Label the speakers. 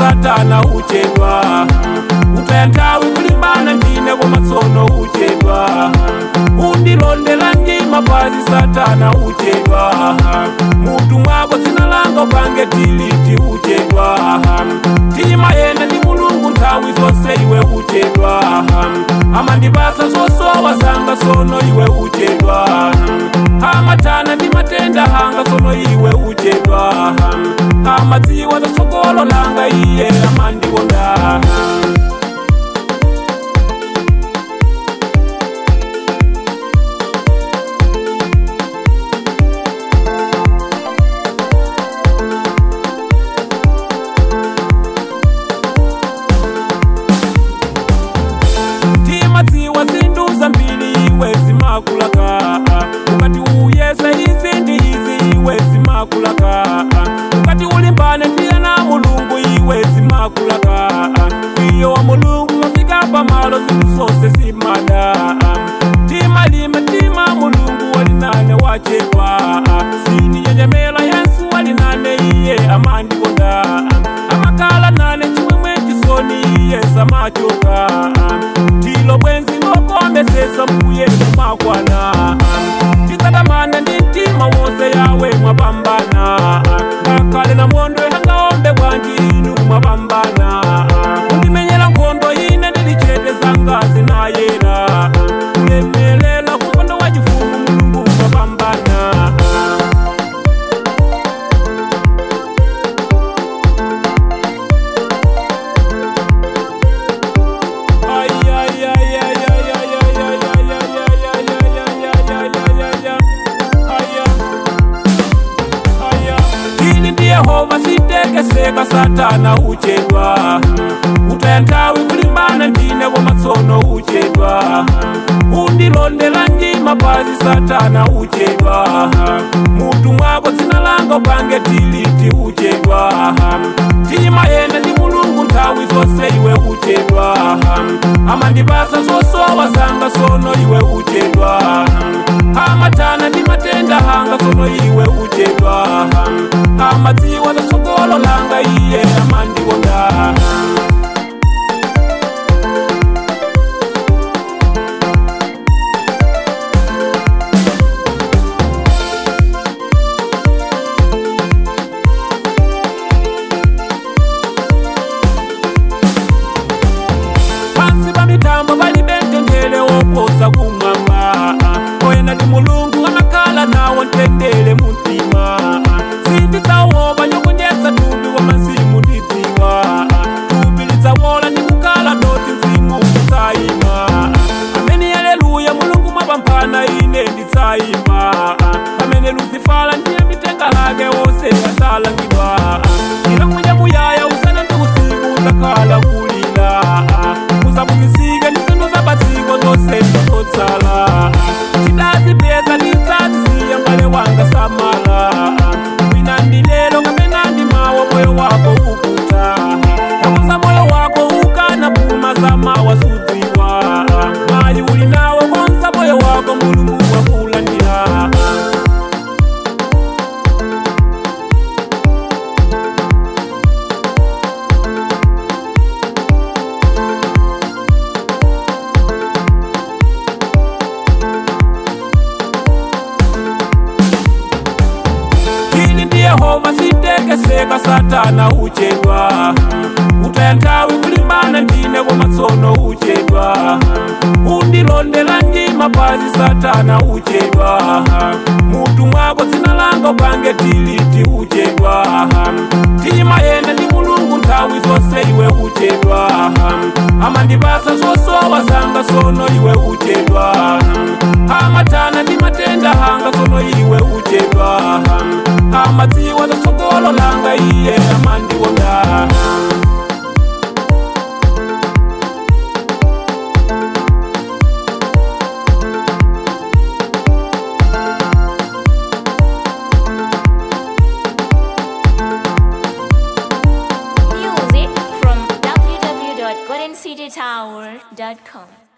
Speaker 1: satana uchedwa utaya nthawi kulimbana ndine komatsono uchedwa undilondela njima pazi satana uchedwa mutu mwako dzina langa upange tiliti uchedwa tima yena ndi mulungu nthawi zonse iwe uchedwa amandipasa zosowa zanga sono iwe uchedwa amatana ndi matenda hanga sono iwe uchedwa amadziwa zasogolo langa iye amandikonda timadziwa zinthu zambiri iwe zimakulaka ukati uyese izi ndi izi iwe zimakulaka ukati ulimbane ndiye na mulungu iwe zimakulaka kwiyo wa mulungu wafika pamalo zinthu zonse zimada timalime tima mulungu walinane wachedwa sininyenyemela yesu walinane iye amandikonda amakala nane chimwemwe chisoni iye samachoka tilo bwenzi lokombesesa mbuye kumakwana tisatamana ndi mtima wonse yawe mwapambana ngakhale na mondo yangaombe bwanji inu mwapambana kundimenyera nkhondo ine ndilichete zangazi nayera kulemelela kukondo wa chifumu mulungu mwapambana ini ndi yehova sitekeseka satana uchedwa utaya nthawi kulimbana ndine komatsono uchedwa undilondela njima pazi satana uchedwa mutu mwako dzina langa upange tiliti uchedwa tima yena ndi mulungu nthawi zonse iwe uchedwa amandipasa zosowa zanga sono iwe uchedwa amatana ndi matenda hanga sono iwe uchedwa amadziwa zasogolo langa iye amandikonda pansi pa mitambo palibe mtendere woposa kumwamba oyenda ndi mulungu amakhala nawo mtendere mumtima sindidzawopa nyokonyetsa thupi wa mzimu ndidziwa thupi lidzawola ndi kukhala doti mzimu udzayima amene aleluya mulungu mwapamphana ine ndidzayima pamene luzifala ndiye mitenga lake wonse adzalangidwa ilamwija muyaya usana ndi usiku udzakhala kulira uzabuzisike ndi zinthu zapatsiko zonse ndizotsala tidazipeza tidzazisiya mbale wanga samala wina ndilelo kapena ndi mawa moyo wako ukuta kakuza moyo wako ukana puma zamawa sudziwa mali uli nawo konza moyo wako mulungu wakulandira ini ndi yehova sitekeseka satana uchedwa utaya nthawi kulimbana ndine komatsono uchedwa undilondela njima pazi satana uchedwa mutu mwako dzina langa upange tiliti uchedwa tima yena ndi mulungu nthawi zonse iwe uchedwa amandipasa zosowa zanga sono iwe uchedwa amatana ndi matenda hanga sono iwe uchedwa amadziwa zasogolo langa iye amandikonda
Speaker 2: Music from www.goldencitytower.com.